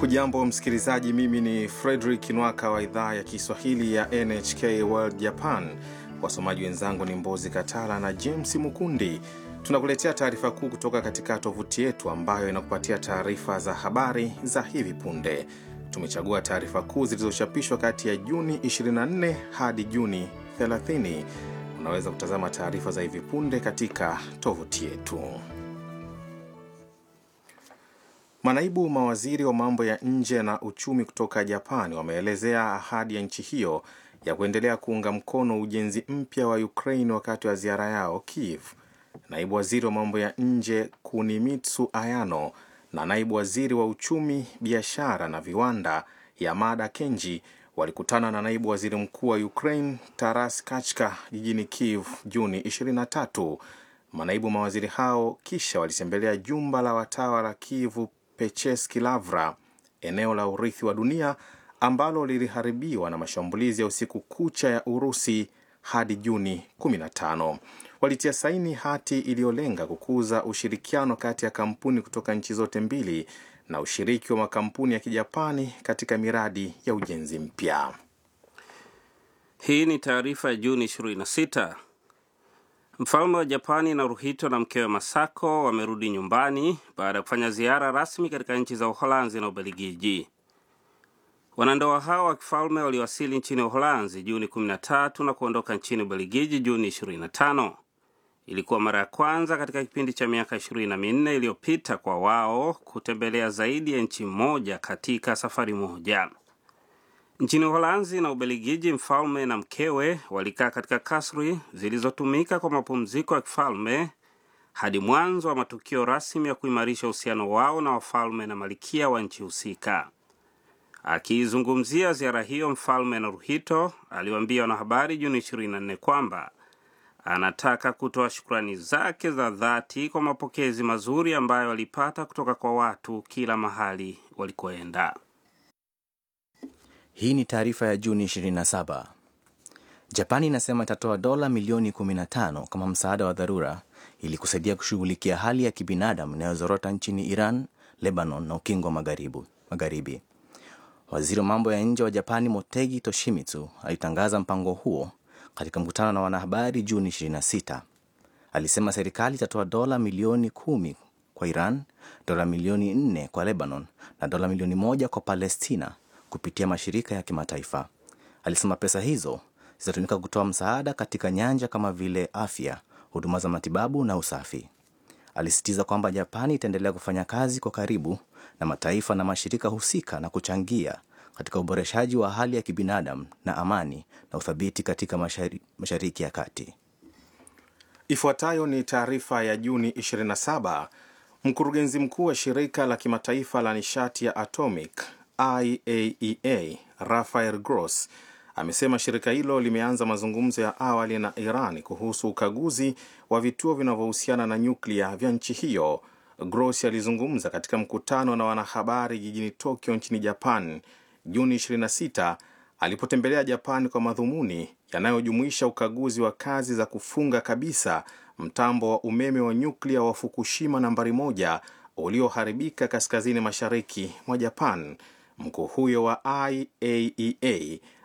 Hujambo msikilizaji, mimi ni Frederick Nwaka wa idhaa ya Kiswahili ya NHK World Japan. Wasomaji wenzangu ni Mbozi Katala na James Mukundi. Tunakuletea taarifa kuu kutoka katika tovuti yetu ambayo inakupatia taarifa za habari za hivi punde. Tumechagua taarifa kuu zilizochapishwa kati ya Juni 24 hadi Juni 30. Unaweza kutazama taarifa za hivi punde katika tovuti yetu. Manaibu mawaziri wa mambo ya nje na uchumi kutoka Japani wameelezea ahadi ya nchi hiyo ya kuendelea kuunga mkono ujenzi mpya wa Ukraine wakati wa ziara yao Kiev. Naibu waziri wa mambo ya nje Kunimitsu Ayano na naibu waziri wa uchumi, biashara na viwanda Yamada Kenji walikutana na naibu waziri mkuu wa Ukraine Taras Kachka jijini Kiev Juni 23. Manaibu mawaziri hao kisha walitembelea jumba la watawa la Kiev Pecheski Lavra, eneo la urithi wa dunia ambalo liliharibiwa na mashambulizi ya usiku kucha ya Urusi hadi Juni 15. Walitia saini hati iliyolenga kukuza ushirikiano kati ya kampuni kutoka nchi zote mbili na ushiriki wa makampuni ya Kijapani katika miradi ya ujenzi mpya. Hii ni taarifa ya Juni 26. Mfalme wa Japani Naruhito na mkewe Masako wamerudi nyumbani baada ya kufanya ziara rasmi katika nchi za Uholanzi na Ubelgiji. Wanandoa hao wa kifalme waliwasili nchini Uholanzi Juni 13 na kuondoka nchini Ubelgiji Juni 25. Ilikuwa mara ya kwanza katika kipindi cha miaka ishirini na minne iliyopita kwa wao kutembelea zaidi ya nchi moja katika safari moja. Nchini Uholanzi na Ubelgiji, mfalme na mkewe walikaa katika kasri zilizotumika kwa mapumziko ya kifalme hadi mwanzo wa matukio rasmi ya kuimarisha uhusiano wao na wafalme na malikia wa nchi husika. Akiizungumzia ziara hiyo, mfalme Naruhito aliwaambia wanahabari Juni 24 kwamba anataka kutoa shukrani zake za dhati kwa mapokezi mazuri ambayo alipata kutoka kwa watu kila mahali walikoenda. Hii ni taarifa ya Juni 27. Japani inasema itatoa dola milioni 15 kama msaada wa dharura ili kusaidia kushughulikia hali ya kibinadamu inayozorota nchini Iran, Lebanon na ukingo wa magharibi. Waziri wa mambo ya nje wa Japani Motegi Toshimitsu alitangaza mpango huo katika mkutano na wanahabari Juni 26. Alisema serikali itatoa dola milioni kumi kwa Iran, dola milioni nne kwa Lebanon na dola milioni moja kwa Palestina kupitia mashirika ya kimataifa. Alisema pesa hizo zitatumika kutoa msaada katika nyanja kama vile afya, huduma za matibabu na usafi. Alisisitiza kwamba Japani itaendelea kufanya kazi kwa karibu na mataifa na mashirika husika na kuchangia katika uboreshaji wa hali ya kibinadamu na amani na uthabiti katika mashari, Mashariki ya Kati. Ifuatayo ni taarifa ya Juni 27. Mkurugenzi mkuu wa shirika la kimataifa la nishati ya atomic IAEA Rafael Gross amesema shirika hilo limeanza mazungumzo ya awali na Iran kuhusu ukaguzi wa vituo vinavyohusiana na nyuklia vya nchi hiyo. Gross alizungumza katika mkutano na wanahabari jijini Tokyo nchini Japan Juni 26 alipotembelea Japan kwa madhumuni yanayojumuisha ukaguzi wa kazi za kufunga kabisa mtambo wa umeme wa nyuklia wa Fukushima nambari moja ulioharibika kaskazini mashariki mwa Japan. Mkuu huyo wa IAEA